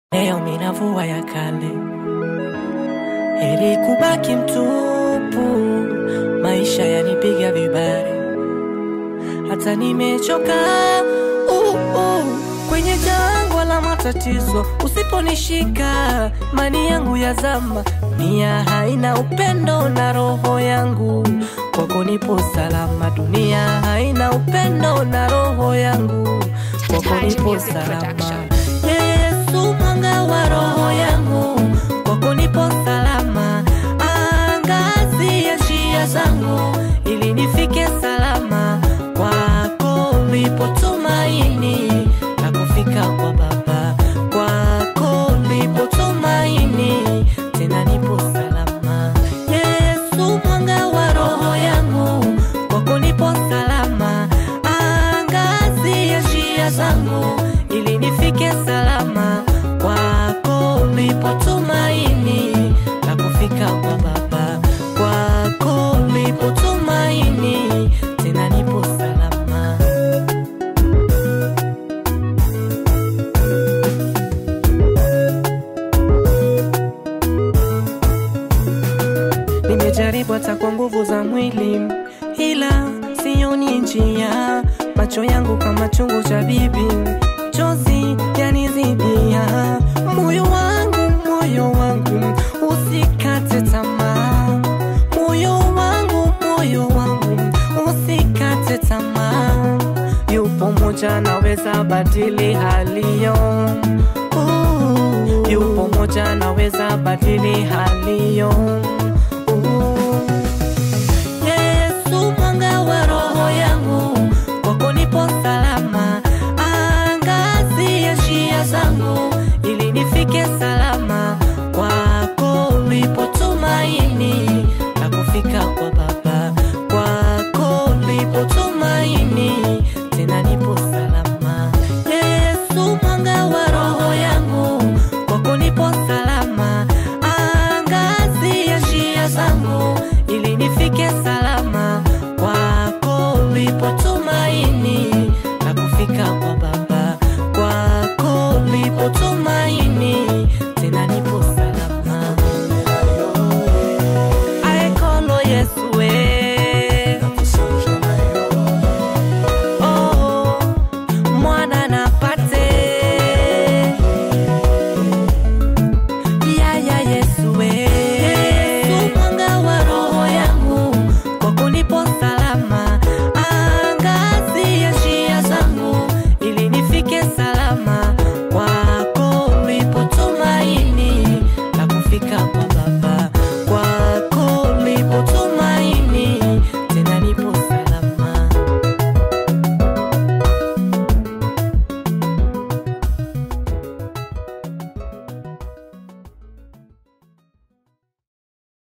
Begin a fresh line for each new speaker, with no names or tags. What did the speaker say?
Leo minavua ya kale, heri kubaki mtupu. Maisha yanipiga vibare, hata nimechoka uh, uh. Kwenye jangwa la matatizo, usiponishika mani yangu ya zama, nia haina upendo na roho yangu kwako nipo salama. Dunia haina upendo na roho yangu kwako nipo salama. Yesu mwanga wa roho yangu, kwako nipo salama. Angazia njia zangu ili nifike salama. Kwako lipo tumaini la kufika kwa Baba. Kwako lipo tumaini, tena nipo salama. Yesu mwanga wa roho yangu, kwako nipo salama. Angazia njia zangu ili nifike salama. Kwako lipo tumaini la kufika kwa Baba. Kwako lipo tumaini, tena nipo salama. Nimejaribu hata kwa nguvu za mwili, ila sioni njia. Macho yangu kama chungu cha bibi, chozi yanizidia. Moyo wangu, moyo wangu, usikate tamaa. Moyo wangu, moyo wangu, usikate tamaa. Yupo moja naweza badili haliyo Uh, yupo moja naweza badili haliyo Uh. Yesu mwanga wa roho yangu, kwako nipo salama. Angazia njia zangu ili nifike salama.